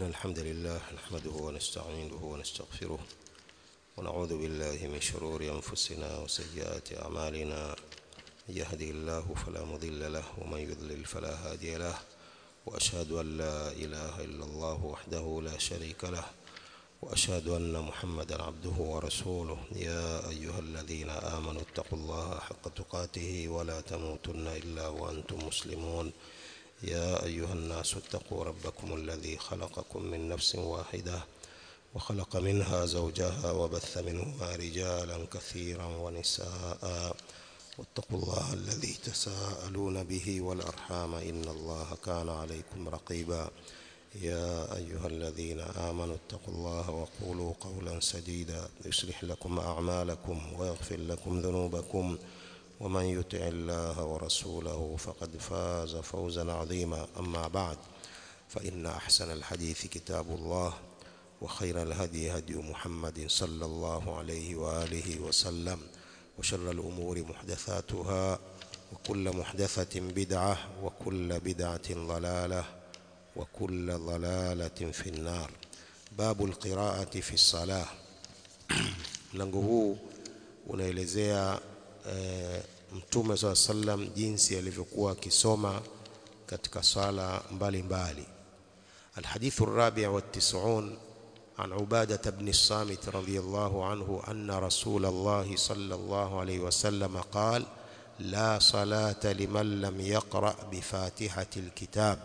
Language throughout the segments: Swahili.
إن الحمد لله نحمده ونستعينه ونستغفره ونعوذ بالله من شرور أنفسنا وسيئات أعمالنا من يهده الله فلا مضل له ومن يضلل فلا هادي له وأشهد أن لا إله إلا الله وحده لا شريك له وأشهد أن محمدا عبده ورسوله يا أيها الذين آمنوا اتقوا الله حق تقاته ولا تموتن إلا وأنتم مسلمون يا أيها الناس اتقوا ربكم الذي خلقكم من نفس واحدة وخلق منها زوجها وبث منهما رجالا كثيرا ونساء واتقوا الله الذي تساءلون به والأرحام إن الله كان عليكم رقيبا يا أيها الذين آمنوا اتقوا الله وقولوا قولا سديدا يصلح لكم أعمالكم ويغفر لكم ذنوبكم ومن يطع الله ورسوله فقد فاز فوزا عظيما أما بعد فإن أحسن الحديث كتاب الله وخير الهدي هدي محمد صلى الله عليه وآله وسلم وشر الأمور محدثاتها وكل محدثة بدعة وكل بدعة ضلالة وكل ضلالة في النار باب القراءة في الصلاة mlango huu unaelezea e, mtume saa sallam jinsi alivyokuwa akisoma katika sala mbalimbali الحديث الرابع والتسعون عن عبادة بن الصامت رضي الله عنه أن رسول الله صلى الله عليه وسلم قال لا صلاة لمن لم يقرأ بفاتحة الكتاب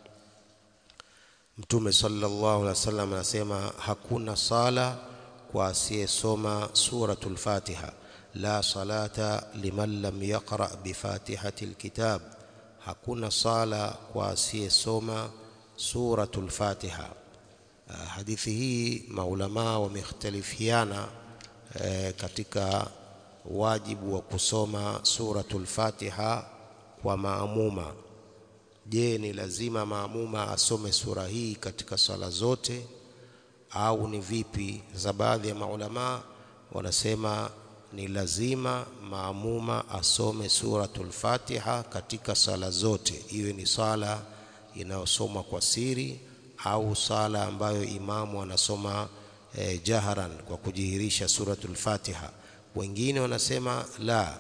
Mtume sallallahu alaihi wasallam anasema hakuna sala kwa asiyesoma suratul Fatiha la salata liman lam yaqra bi fatihati alkitab hakuna sala kwa asiyesoma suratul Fatiha hadithi hii maulama wamekhtalifiana e, katika wajibu wa kusoma suratul Fatiha kwa maamuma je ni lazima maamuma asome sura hii katika sala zote au ni vipi za baadhi ya maulama wanasema ni lazima maamuma asome suratul Fatiha katika sala zote iwe ni sala inayosomwa kwa siri au sala ambayo imamu anasoma eh, jaharan kwa kujihirisha suratul Fatiha wengine wanasema la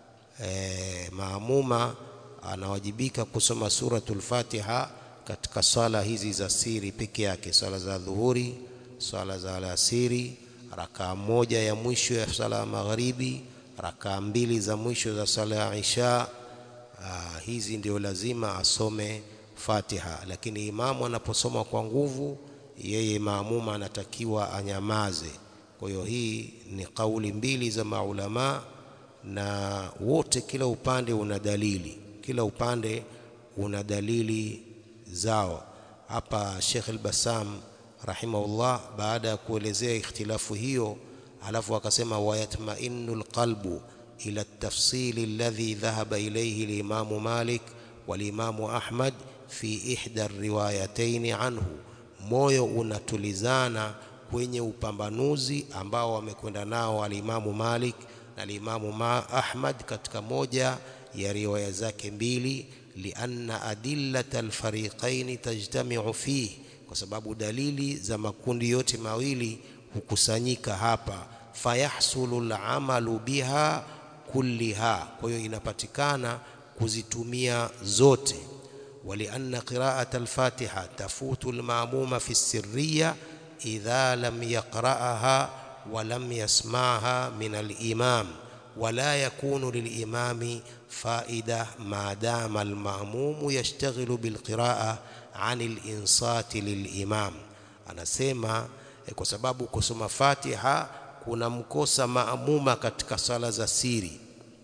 eh, maamuma anawajibika kusoma suratul Fatiha katika sala hizi za siri peke yake, sala za dhuhuri, sala za alasiri, rakaa moja ya mwisho ya sala ya magharibi, rakaa mbili za mwisho za sala ya isha. Aa, hizi ndio lazima asome Fatiha, lakini imamu anaposoma kwa nguvu, yeye maamuma anatakiwa anyamaze. Kwa hiyo hii ni kauli mbili za maulama na wote, kila upande una dalili kila upande una dalili zao. Hapa Sheikh al-Bassam rahimahullah, baada ya kuelezea ikhtilafu hiyo, alafu akasema wayatmainu alqalbu ila at-tafsil alladhi dhahaba ilayhi al-Imam Malik wal-Imam Ahmad fi ihda riwayatayn anhu, moyo unatulizana kwenye upambanuzi ambao wamekwenda nao al-Imam Malik na al-Imam Ahmad katika moja ya riwaya zake mbili lianna adillata alfariqain tajtamiu fihi, kwa sababu dalili za makundi yote mawili hukusanyika hapa. Fayahsulu alamalu biha kulliha, kwa hiyo inapatikana kuzitumia zote. Walianna qiraata alfatiha tafutu almamuma fi sirriya idha lam yaqra'aha wa lam yasma'ha min alimam wala yakunu lilimami faida maadama almamumu yashtaghilu bilqiraa ani linsati lilimam. Anasema eh, kwa sababu kusoma Fatiha kuna mkosa maamuma katika sala za siri,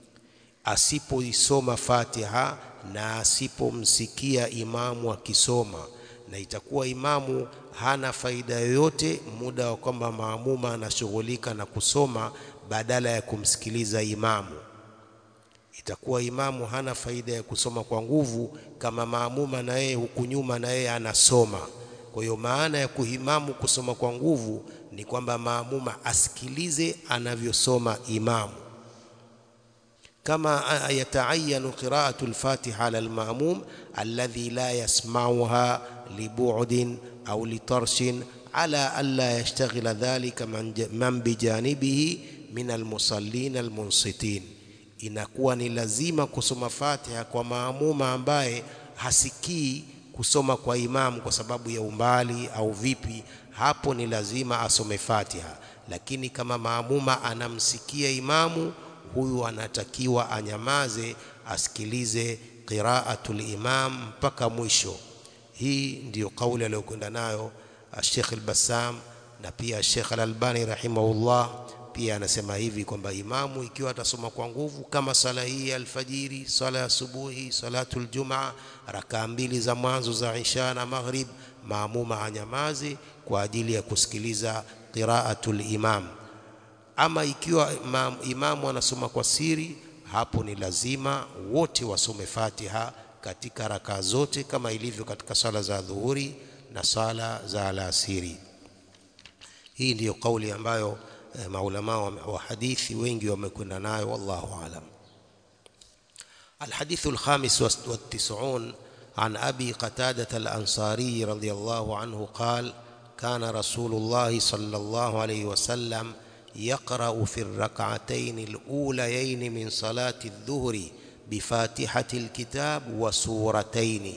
asipoisoma Fatiha na asipomsikia imamu akisoma, na itakuwa imamu hana faida yoyote muda wa kwamba maamuma anashughulika na kusoma badala ya kumsikiliza imamu. Itakuwa imamu hana faida ya kusoma kwa nguvu kama maamuma na yeye huku nyuma na yeye anasoma. Kwa hiyo maana ya kuhimamu kusoma kwa nguvu ni kwamba maamuma asikilize anavyosoma imamu. كما يتعين قراءة الفاتحة على المأموم الذي لا يسمعها لبعد أو لطرش على ألا يشتغل ذلك من بجانبه من المصلين المنصتين inakuwa ni lazima kusoma Fatiha kwa maamuma ambaye hasikii kusoma kwa imamu kwa sababu ya umbali au vipi, hapo ni lazima asome Fatiha. Lakini kama maamuma anamsikia imamu, huyu anatakiwa anyamaze, asikilize qiraatul imam mpaka mwisho. Hii ndiyo kauli aliyokwenda nayo Sheikh al-Bassam na pia Sheikh al-Albani rahimahullah pia anasema hivi kwamba imamu ikiwa atasoma kwa nguvu kama sala hii ya alfajiri, sala ya asubuhi, salatul jumaa, rakaa mbili za mwanzo za isha na maghrib, maamuma anyamaze kwa ajili ya kusikiliza qiraatul imam. Ama ikiwa imam, imamu anasoma kwa siri, hapo ni lazima wote wasome Fatiha katika rakaa zote kama ilivyo katika sala za dhuhuri na sala za alasiri. Hii ndiyo kauli ambayo maulama wa hadithi wengi wamekwenda nayo, wallahu alam. الحديث الخامس والتسعون عن أبي قتادة الأنصاري رضي الله عنه قال كان رسول الله صلى الله عليه وسلم يقرأ في الركعتين الأوليين من صلاة الظهر بفاتحة الكتاب وسورتين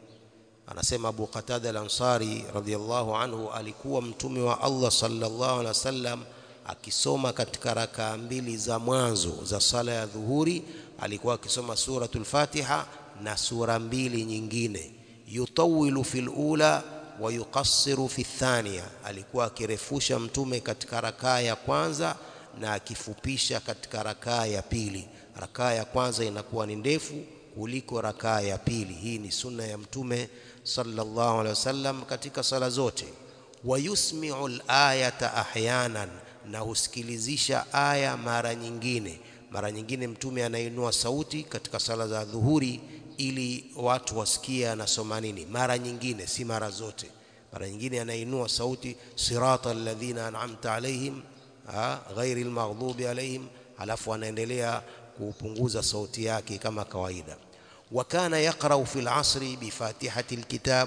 anasema Abu Qatada al-Ansari radhiyallahu anhu alikuwa mtume wa Allah sallallahu alaihi wasallam akisoma katika rakaa mbili za mwanzo za sala ya dhuhuri alikuwa akisoma suratul Fatiha na sura mbili nyingine yutawilu fil ula wa yuqassiru fi thaniya alikuwa akirefusha mtume katika rakaa ya kwanza na akifupisha katika rakaa ya pili rakaa ya kwanza inakuwa ni ndefu kuliko rakaa ya pili hii ni sunna ya mtume sallallahu alaihi wasallam katika sala zote wayusmi'u al-ayata ahyanan na husikilizisha aya mara nyingine mara nyingine mtume anainua sauti katika sala za dhuhuri ili watu wasikie anasoma nini mara nyingine si mara zote mara nyingine anainua sauti sirata alladhina an'amta alaihim ghairi almaghdubi alaihim alafu anaendelea kupunguza sauti yake kama kawaida وكان يقرأ في العصر بفاتحة الكتاب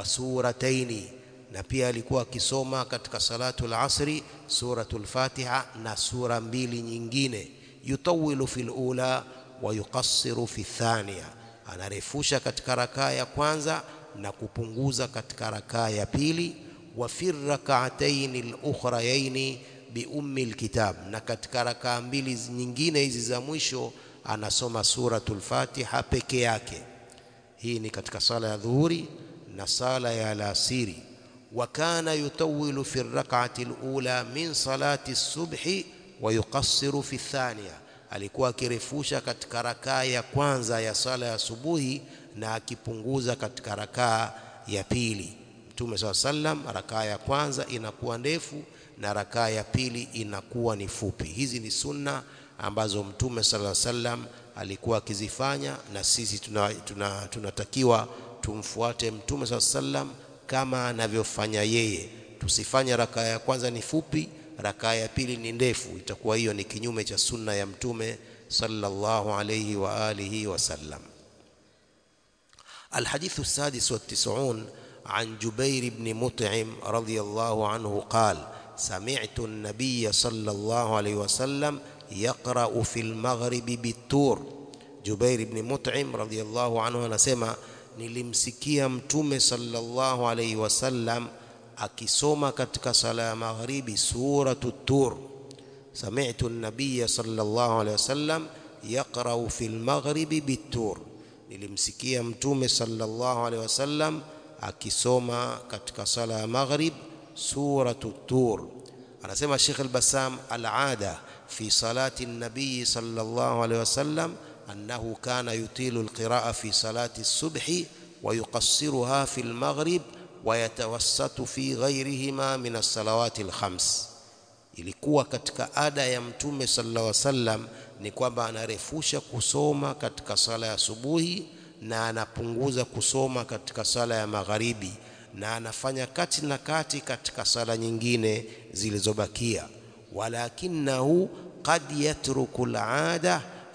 وسورتين na pia alikuwa akisoma katika salatu al-asri suratul Fatiha na sura mbili nyingine yutawilu fil ula wa yuqassiru fi thaniya anarefusha katika rakaa ya kwanza na kupunguza katika rakaa ya pili wa fi rak'atayn al-ukhrayayn bi ummi al-kitab na katika rakaa mbili nyingine hizi za mwisho anasoma suratul Fatiha peke yake. Hii ni katika sala ya dhuhuri na sala ya alasiri. Wa kana yutawilu fi rak'ati alula min salati subhi wa yuqassiru fi thaniya, alikuwa akirefusha katika rakaa ya kwanza ya sala ya subuhi na akipunguza katika rakaa ya pili. Mtume SAW sallam, rakaa ya kwanza inakuwa ndefu na rakaa ya pili inakuwa ni fupi. Hizi ni sunna ambazo Mtume sallallahu alaihi wasallam alikuwa akizifanya na sisi tunatakiwa tuna, tuna tumfuate Mtume sallallahu alaihi wasallam kama anavyofanya yeye. Tusifanye rakaa ya kwanza ni fupi, rakaa ya pili ni ndefu, itakuwa hiyo ni kinyume cha sunna ya Mtume sallallahu alaihi wa alihi wasallam. الحديث السادس والتسعون عن جبير بن مطعم رضي الله عنه قال سمعت النبي صلى الله عليه وسلم يقرأ في المغرب بالتور Jubair ibn Mut'im radhiyallahu anhu anasema nilimsikia mtume sallallahu alayhi wasallam akisoma katika sala ya magharibi suratu tur sami'tu an-nabiyya sallallahu alayhi wasallam yaqra'u fil maghribi bitur nilimsikia mtume sallallahu alayhi wasallam akisoma katika sala ya maghrib suratu tur anasema Sheikh al-Bassam al-ada في صلاة النبي صلى الله عليه وسلم أنه كان يطيل القراءة في صلاة الصبح ويقصرها في المغرب ويتوسط في غيرهما من الصلوات الخمس ilikuwa katika ada ya mtume sallallahu alaihi wasallam ni kwamba anarefusha kusoma katika sala ya subuhi na anapunguza kusoma katika sala ya magharibi na anafanya kati na kati katika sala nyingine zilizobakia walakinahu qad yatruku al'ada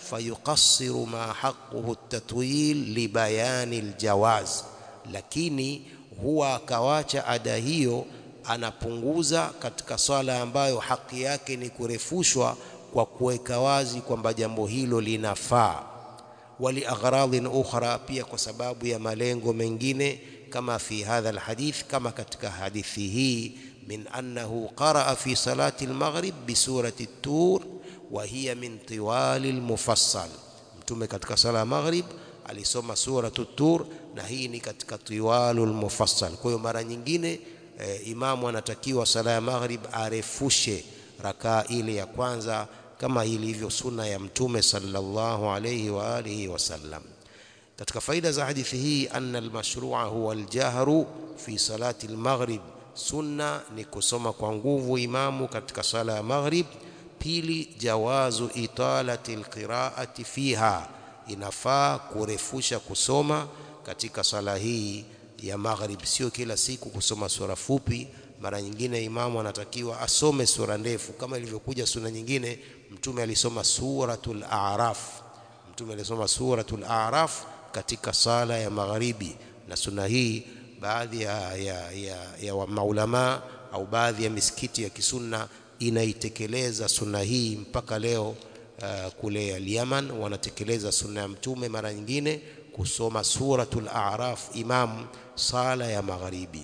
fayuqassiru ma haqquhu at-tatwil libayani al-jawaz lakini huwa akawacha ada hiyo anapunguza katika swala ambayo haki yake ni kurefushwa kwa kuweka wazi kwamba jambo hilo linafaa wali aghradhin ukhra pia kwa sababu ya malengo mengine kama fi hadha alhadith kama katika hadithi hii min annahu qaraa fi salati almaghrib bi surati at-tur wa hiya min tiwali almufassal mtume katika sala ya maghrib alisoma suratu at-tur na hii ni katika tiwalul mufassal kwa hiyo mara nyingine e, imamu anatakiwa sala ya maghrib arefushe rakaa ile ya kwanza kama ilivyo sunna ya mtume sallallahu alayhi wa alihi wasallam katika faida za hadithi hii anna almashrua huwa aljahru fi salati almaghrib sunna ni kusoma kwa nguvu imamu katika sala ya maghrib pili jawazu italati alqiraati fiha inafaa kurefusha kusoma katika sala hii ya maghrib sio kila siku kusoma sura fupi mara nyingine imamu anatakiwa asome sura ndefu kama ilivyokuja suna nyingine mtume alisoma suratul a'raf mtume alisoma suratul a'raf katika sala ya magharibi na suna hii baadhi ya, ya, ya, ya maulama au baadhi ya misikiti ya kisunna inaitekeleza sunna hii mpaka leo uh, kule Yaman wanatekeleza sunna ya mtume mara nyingine kusoma suratul a'raf imam sala ya magharibi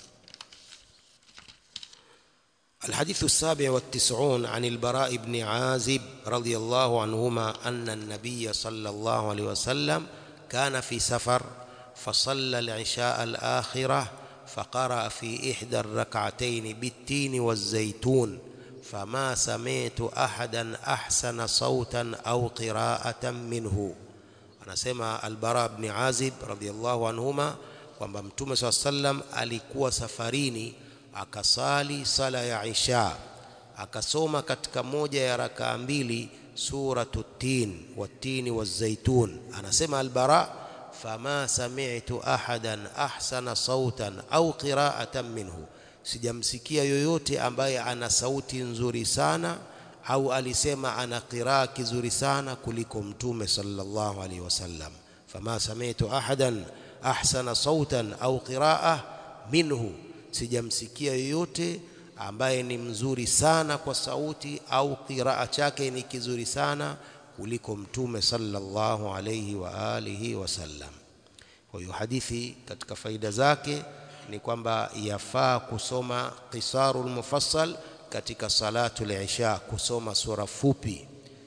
الحديث السابع والتسعون عن البراء بن عازب رضي الله عنهما أن النبي صلى الله عليه وسلم كان في سفر فصلى العشاء الآخرة فقرأ في إحدى الركعتين بالتين والزيتون فما سمعت أحدا أحسن صوتا أو قراءة منه anasema Albara ibn Azib radhiallahu anhuma kwamba Mtume swalla sallam alikuwa safarini akasali sala ya Isha akasoma katika moja ya rakaa mbili suratu tin watini wazaitun anasema Albara fama sami'tu ahadan ahsana sautan au qira'atan minhu sijamsikia yoyote ambaye ana sauti nzuri sana au alisema ana qiraa kizuri sana kuliko mtume sallallahu alaihi wasallam fama sami'tu ahadan ahsana sautan au qiraa minhu sijamsikia yoyote ambaye ni mzuri sana kwa sauti au qiraa chake ni kizuri sana kuliko mtume sallallahu alaihi wa alihi wasallam kwa hiyo hadithi katika faida zake ni kwamba yafaa kusoma qisarul mufassal katika salatu al-isha kusoma sura fupi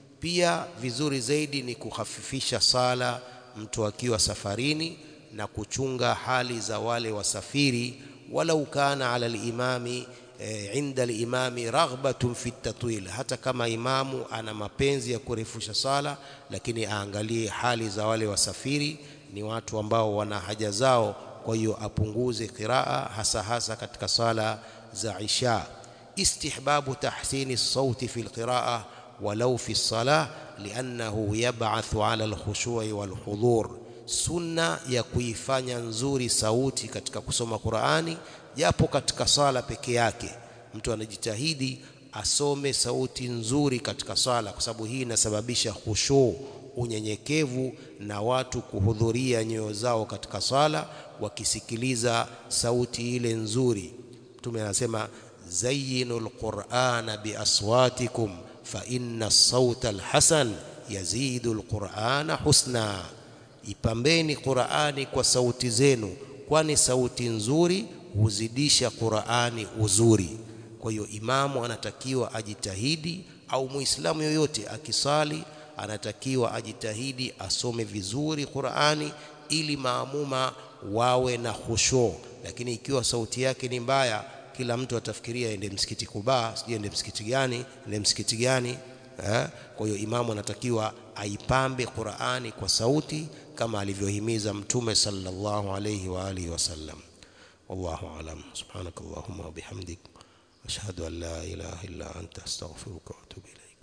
pia vizuri zaidi ni kuhafifisha sala mtu akiwa safarini na kuchunga hali za wale wasafiri walau kana ala al-imami e, inda al-imami raghbatun fi tatwil hata kama imamu ana mapenzi ya kurefusha sala lakini aangalie hali za wale wasafiri ni watu ambao wana haja zao kwa hiyo apunguze qiraa hasa hasa katika sala za isha استحباب تحسين الصوت في القراءة ولو في الصلاة لأنه يبعث على الخشوع والحضور sunna ya kuifanya nzuri sauti katika kusoma Qur'ani japo katika sala peke yake mtu anajitahidi asome sauti nzuri katika sala kwa sababu hii inasababisha khushu unyenyekevu na watu kuhudhuria nyoyo zao katika sala wakisikiliza sauti ile nzuri mtume anasema زينوا القرآن بأصواتكم فإن الصوت الحسن يزيد القرآن حسنا ipambeni Qur'ani kwa sauti zenu kwani sauti nzuri huzidisha Qur'ani uzuri kwa hiyo imamu anatakiwa ajitahidi au muislamu yoyote akisali anatakiwa ajitahidi asome vizuri Qur'ani ili maamuma wawe na khushu lakini ikiwa sauti yake ni mbaya kila mtu atafikiria ende msikiti Kuba, sijui ende msikiti gani, ende msikiti gani eh? Kwa hiyo imamu anatakiwa aipambe Qur'ani kwa sauti kama alivyohimiza Mtume sallallahu alayhi wa alihi wasallam. Wallahu alam. Subhanakallahumma wa bihamdik ashhadu an la ilaha illa anta astaghfiruka wa atubu ilaik.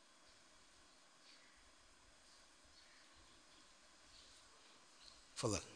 Fadhali.